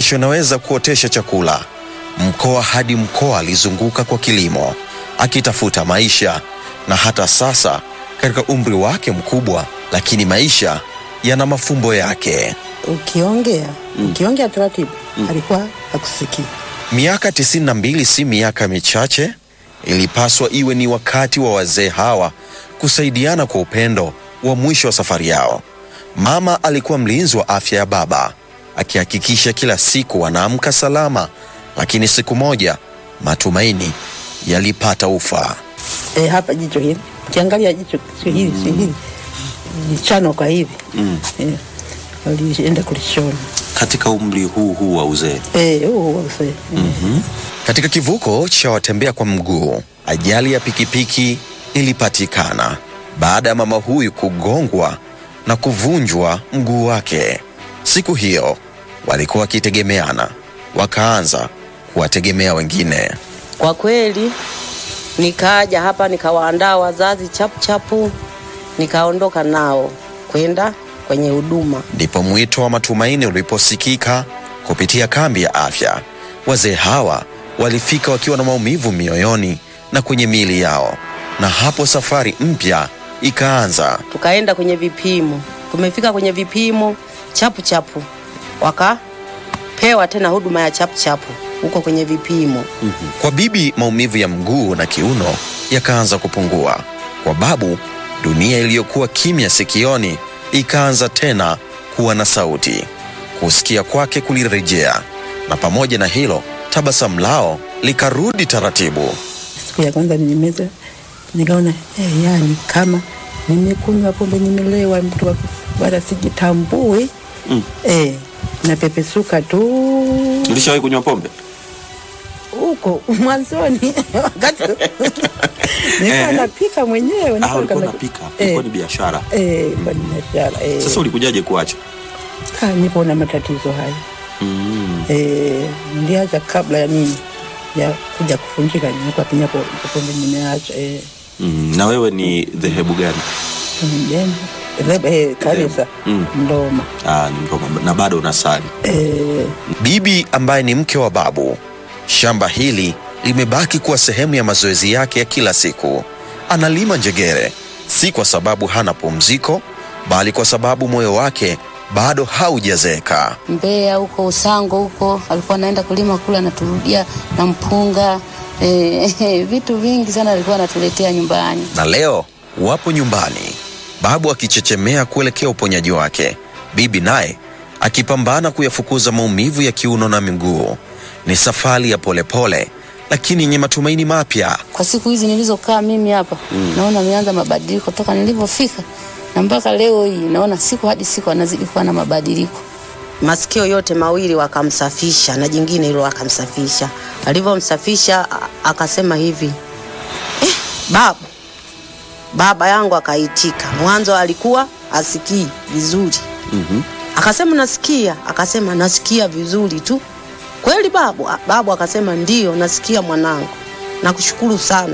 kesho inaweza kuotesha chakula. Mkoa hadi mkoa alizunguka kwa kilimo, akitafuta maisha, na hata sasa katika umri wake mkubwa, lakini maisha yana mafumbo yake. Ukiongea ukiongea taratibu alikuwa akusikii. Miaka 92 si miaka michache. Ilipaswa iwe ni wakati wa wazee hawa kusaidiana kwa upendo wa mwisho wa safari yao. Mama alikuwa mlinzi wa afya ya baba, akihakikisha kila siku wanaamka salama, lakini siku moja matumaini yalipata ufa. E, hapa jicho hili ukiangalia jicho sio hili sio hili jichano kwa hivi e, walienda kulishona Katika umri huu huu wa uzee e, huu wase Katika kivuko cha watembea kwa mguu, ajali ya pikipiki ilipatikana baada ya mama huyu kugongwa na kuvunjwa mguu wake. Siku hiyo walikuwa wakitegemeana, wakaanza kuwategemea wengine. Kwa kweli nikaja hapa nikawaandaa wazazi chapu chapu, nikaondoka nao kwenda kwenye huduma. Ndipo mwito wa matumaini uliposikika kupitia kambi ya afya. Wazee hawa walifika wakiwa na maumivu mioyoni na kwenye miili yao, na hapo safari mpya ikaanza. Tukaenda kwenye vipimo, tumefika kwenye vipimo chapu chapu, wakapewa tena huduma ya chapu chapu huko kwenye vipimo. Kwa bibi maumivu ya mguu na kiuno yakaanza kupungua. Kwa babu dunia iliyokuwa kimya sikioni ikaanza tena kuwa na sauti. Kusikia kwake kulirejea, na pamoja na hilo tabasamu lao likarudi taratibu. siku ya kwanza nimeza nikaona eh, yani kama nimekunywa pombe nimelewa mtu wa- wala sijitambui Mm. eh, napepesuka tu ulishawahi kunywa pombe? huko mwanzoni wakati nilikuwa Eh. napika mwenyewe Ah, nilikuwa ulikuwa na- unapika, eh, ilikuwa ni biashara. eh, kwa biashara eh. Sasa ulikujaje kuacha? Ah, nipo na matatizo haya Mm. eh, niliacha kabla ya nini ya kuja kufunjika, nilikuwa pinya po- pombe nimeacha eh, Mm. Na wewe ni dhehebu gani? Mjeni. Eh, kanisa Mm. Mdoma Ah, ni Mroma na bado unasali. eh, Bibi ambaye ni mke wa babu, shamba hili limebaki kuwa sehemu ya mazoezi yake ya kila siku. Analima njegere, si kwa sababu hana pumziko, bali kwa sababu moyo wake bado haujazeeka. Mbeya huko Usango huko alikuwa anaenda kulima kule, anaturudia na mpunga e, vitu vingi sana alikuwa anatuletea nyumbani. Na leo wapo nyumbani, babu akichechemea kuelekea uponyaji wake, bibi naye akipambana kuyafukuza maumivu ya kiuno na miguu. Ni safari ya polepole lakini yenye matumaini mapya. Kwa siku hizi nilizokaa mimi hapa naona ameanza mabadiliko toka nilivyofika na mpaka leo hii, naona siku hadi siku anazidi kuwa na mabadiliko. Masikio yote mawili wakamsafisha na jingine hilo wakamsafisha. Alivyomsafisha a- akasema hivi eh, babu baba yangu akaitika. Mwanzo alikuwa asikii vizuri Mhm. akasema nasikia, akasema nasikia vizuri tu. Kweli babu? A- Babu akasema ndio, nasikia mwanangu, nakushukuru sana,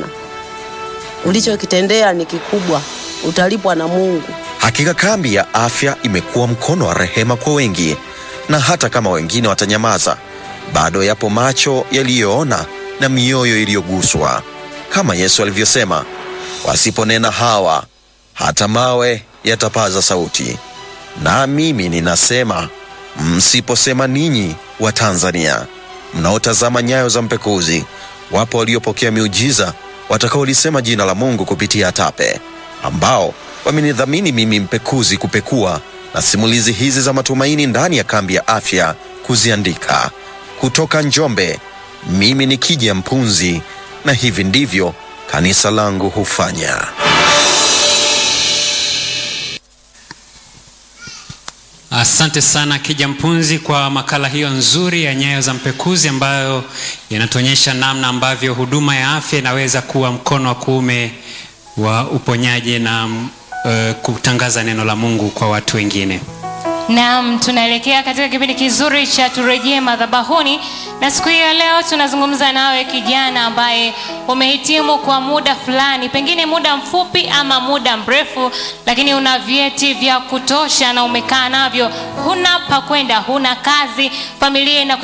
ulichokitendea ni kikubwa, utalipwa na Mungu. Hakika kambi ya afya imekuwa mkono wa rehema kwa wengi, na hata kama wengine watanyamaza, bado yapo macho yaliyoona na mioyo iliyoguswa, kama Yesu alivyosema, wasiponena hawa, hata mawe yatapaza sauti. Na mimi ninasema, msiposema ninyi wa Tanzania mnaotazama nyayo za mpekuzi, wapo waliopokea miujiza watakaolisema jina la Mungu kupitia Tape, ambao wamenidhamini mimi mpekuzi kupekua na simulizi hizi za matumaini ndani ya kambi ya afya kuziandika. Kutoka Njombe, mimi ni Kija Mpunzi, na hivi ndivyo kanisa langu hufanya. Asante sana Kija Mpunzi kwa makala hiyo nzuri ya Nyayo za Mpekuzi ambayo yanatuonyesha namna ambavyo huduma ya afya inaweza kuwa mkono wa kuume wa uponyaji na uh, kutangaza neno la Mungu kwa watu wengine. Naam, tunaelekea katika kipindi kizuri cha turejee madhabahuni, na siku hii ya leo tunazungumza nawe kijana ambaye umehitimu kwa muda fulani, pengine muda mfupi ama muda mrefu, lakini una vyeti vya kutosha na umekaa navyo, huna pa kwenda, huna kazi, familia ina